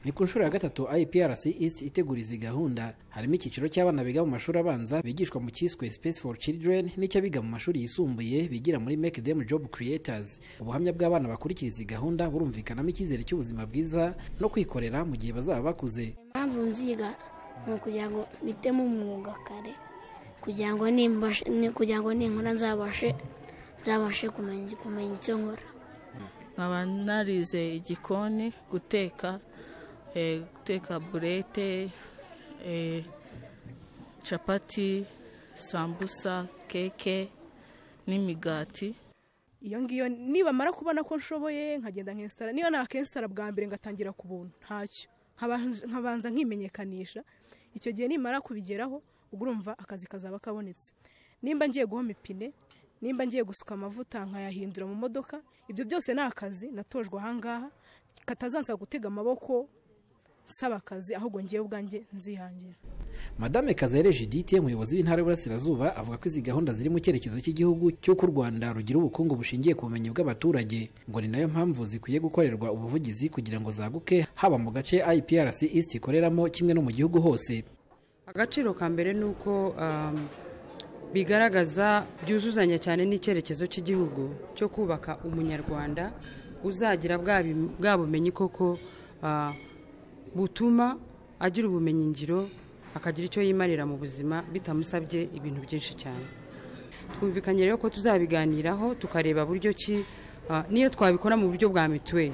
ni ku nshuro ya gatatu iprc east itegura izi gahunda harimo icyiciro cy'abana biga mu mashuri abanza bigishwa mu cyiswe space for children n'icy'abiga mu mashuri yisumbuye bigira muri make them job creators ubuhamya bw'abana bakurikira izi gahunda burumvikanamo icyizere cy'ubuzima bwiza no kwikorera mu gihe bazaba bakuze impamvu nziga ni ukugira ngo mpitemo umwuga kare kugira ngo nimbashe- ni- kugira ngo ninkora nzabashe nzabashe kumenya kumenya icyo nkora nkaba narize igikoni guteka eh, guteka burete eh, capati sambusa keke n'imigati iyo ngiyo nibamara kubona ko nshoboye nkagenda nkensitara niba nakensitara bwa mbere ngatangira ku buntu ntacyo Nkaba- nkabanza nkimenyekanisha icyo gihe nimara kubigeraho ubwo urumva akazi kazaba kabonetse nimba ngiye guhoma ipine nimba ngiye gusuka amavuta nkayahindura mu modoka ibyo byose ni akazi natojwe ahangaha katazansaba gutega amaboko nsaba akazi ahubwo ngiye ubwanjye nzihangira madame kazere judithe umuyobozi w'intara y'uburasirazuba avuga ko izi gahunda ziri mu cyerekezo cy'igihugu cy'uko u rwanda rugira ubukungu bushingiye ku bumenyi bw'abaturage ngo ni nayo mpamvu zikwiye gukorerwa ubuvugizi kugira ngo zaguke haba mu gace iprc east ikoreramo kimwe no mu gihugu hose agaciro ka mbere ni uko um, bigaragaza byuzuzanya cyane n'icyerekezo cy'igihugu cyo kubaka umunyarwanda uzagira bwa bi- bwa bumenyi koko uh, butuma agira ubumenyi ngiro akagira icyo yimarira mu buzima bitamusabye ibintu byinshi cyane twumvikanye rero ko tuzabiganiraho tukareba buryo ki ah, niyo twabikora mu buryo bwa mituweli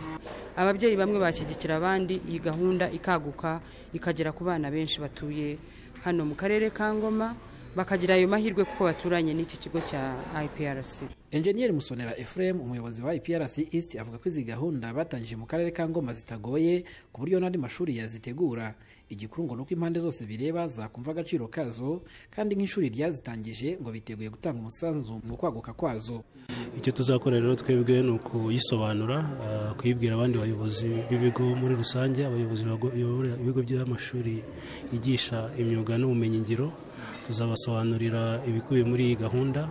ababyeyi bamwe bashyigikira abandi iyi gahunda ikaguka ikagera ku bana benshi batuye hano mu karere ka ngoma bakagira ayo mahirwe kuko baturanye n'iki kigo cya iprc enjeniyeri musonera ephraim umuyobozi wa iprc east avuga ko izi gahunda batangije mu karere ka ngoma zitagoye ku buryo n'andi mashuri yazitegura igikuru ngo ni uko impande zose bireba zakumva agaciro kazo kandi nk'ishuri ryazitangije ngo biteguye gutanga umusanzu mu kwaguka kwazo icyo tuzakora rero twebwe ni ukuyisobanura ah, kuyibwira abandi bayobozi b'ibigo muri rusange abayobozi bago- bayobora ibigo by'amashuri yigisha imyuga n'ubumenyingiro tuzabasobanurira ibikubiye muri iyi gahunda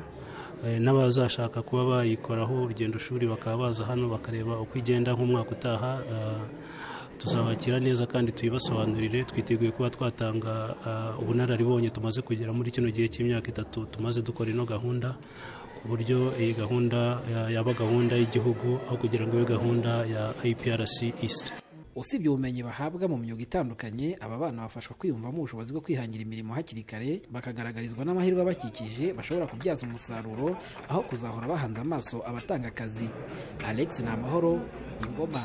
eh, n'abazashaka kuba bayikoraho urugendo shuri bakaba baza hano bakareba uko igenda nk'umwaka utaha ah, tuzabakira neza kandi tuyibasobanurire twiteguye kuba twatanga ah, ubunararibonye tumaze kugera muri kino gihe cy'imyaka itatu tumaze dukora ino gahunda ku buryo iyi gahunda ya- yaba gahunda y'igihugu aho kugira ngo ibe gahunda ya iprc east usibye ubumenyi bahabwa mu myuga itandukanye aba bana bafashwa kwiyumvamo ubushobozi bwo kwihangira imirimo hakiri kare bakagaragarizwa n'amahirwe abakikije bashobora kubyaza umusaruro aho kuzahora bahanze amaso abatanga akazi alex ni amahoro ingoma